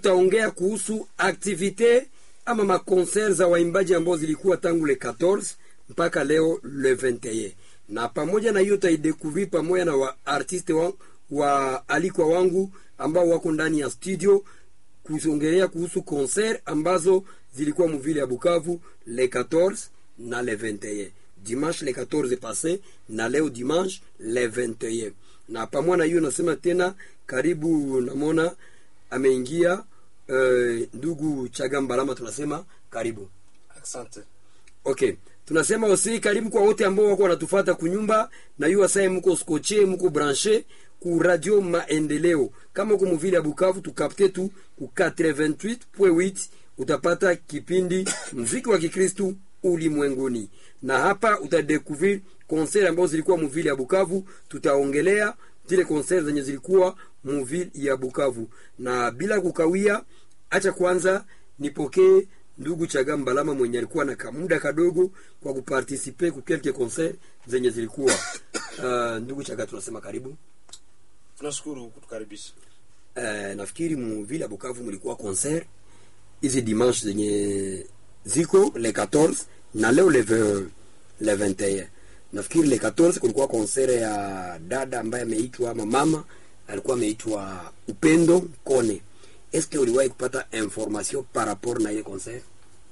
tutaongea kuhusu aktivite ama makonser za waimbaji ambao zilikuwa tangu le 14 mpaka leo le 21 na pamoja na hiyo taidekuvri pamoja na waartiste wa, wa alikwa wangu ambao wako ndani ya studio kuzongelea kuhusu konser ambazo zilikuwa muvile ya Bukavu le 14 na le 21 dimanche le 14 passé na leo dimanche le 21 na pamoja na hiyo nasema tena karibu namona ameingia uh, ndugu Chagambalama tunasema karibu Asante. okay tunasema osi karibu kwa wote ambao wako wanatufata kunyumba na yu asaye mko skoche mko branche ku radio maendeleo kama uko muvile ya Bukavu tukapte tu ku 88.8 utapata kipindi mziki wa Kikristu ulimwenguni na hapa utadekuvrir concert ambazo zilikuwa muvile ya Bukavu tutaongelea zile concert zenye zilikuwa muvile ya Bukavu na bila kukawia acha kwanza nipokee ndugu Chaga Mbalama mwenye alikuwa na kamuda kadogo kwa kupartisipe ku quelques concert zenye zilikuwa uh, ndugu Chaga tunasema karibu Tunashukuru kutukaribisha. uh, nafikiri mu vile ya Bukavu mlikuwa concert hizi dimanche zenye ziko le 14 na leo le 20 le 21 nafikiri le 14 kulikuwa concert ya dada ambaye ameitwa ama mama alikuwa ameitwa Upendo Kone eske uliwahi kupata information par rapport na ile concert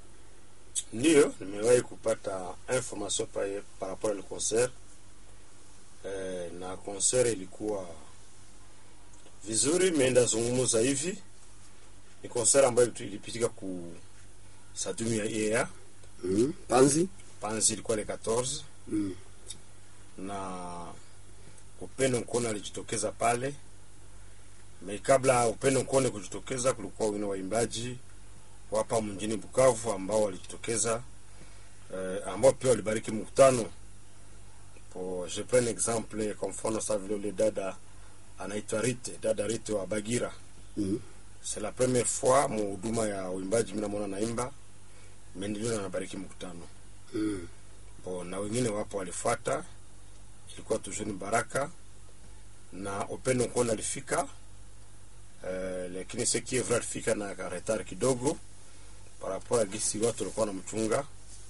Ndiyo, nimewahi kupata information pa, par rapport na concert eh, na concert ilikuwa vizuri, imeenda zungumza hivi. Ni concert ambayo ilitu- ilipitika ku Sadumi ya EA mm, Panzi Panzi, ilikuwa le 14 mm. na Upendo Nkone alijitokeza pale. Me kabla Upendo Nkone kujitokeza, kulikuwa wengine waimbaji wapa mjini Bukavu ambao walijitokeza eh, ambao pia walibariki mkutano. Po je prends un exemple kwa mfano sa vile ule dada anaitwa Rite, dada Rite wa Bagira. Mm. C'est la première fois mu huduma ya uimbaji mimi namuona naimba, meendelea na nabariki mkutano. Mm. Bo, na wengine wapo walifuata, ilikuwa tujuni baraka na Upendo Nkone alifika eh, lakini ce qui est vrai alifika na retard kidogo par rapport à gisi watu walikuwa wanamchunga.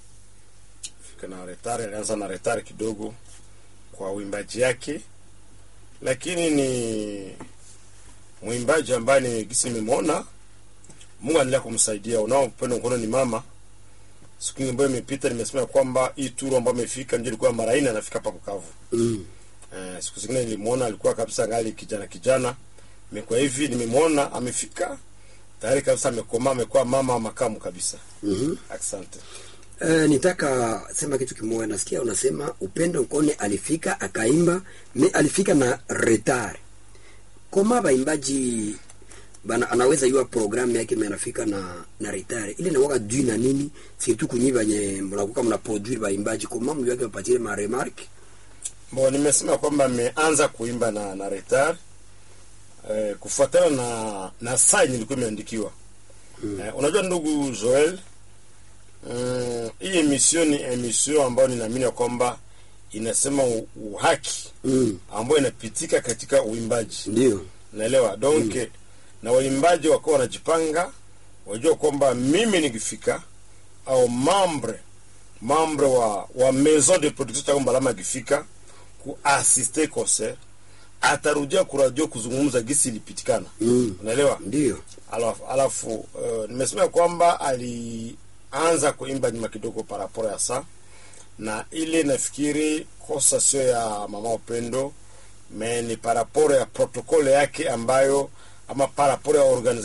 Fika na retard, alianza na retard kidogo kwa uimbaji yake, lakini ni mwimbaji ambaye ni gisi nimemwona, Mungu anaendelea kumsaidia. Unao Upendo Nkone ni mama siku ambayo imepita nimesema kwamba hii turu ambayo amefika ndio ilikuwa mara nne anafika hapa Bukavu. Mm. Eh, siku zingine nilimwona alikuwa kabisa ngali kijana kijana, imekuwa hivi nimemwona amefika tayari kabisa, amekomaa amekuwa mama wa makamu kabisa. Mhm. Asante. Eh, nitaka sema kitu kimoja. Nasikia unasema Upendo Nkone alifika akaimba, me alifika na retard. Koma baimbaji bana anaweza yua programu yake me anafika na na retard. Ile inakuwa due na nini? Surtout kunyi banye mnakuwa mna produire baimbaji koma mwe yake mpatie ma remarque. Bon, nimesema kwamba ameanza kuimba na na retard eh, kufuatana na na sign ilikuwa imeandikiwa. Eh, unajua ndugu Joel, mm, hii emission ni emission ambayo ninaamini ya kwamba inasema u- uhaki Mm. ambayo inapitika katika uimbaji Ndio. naelewa donc na waimbaji wakawa wanajipanga wajua kwamba mimi nikifika au mambre mambre wa wa maison de production Chaga Mbalama akifika kuasiste concert atarudia kuradio kuzungumza gisi ilipitikana Mm. unaelewa Ndio. alafu, alafu uh, nimesema kwamba alianza kuimba nyuma kidogo paraporo ya saa na ile nafikiri kosa sio ya mama Upendo me ni paraporo ya protokole yake ambayo ama paraporo ya organization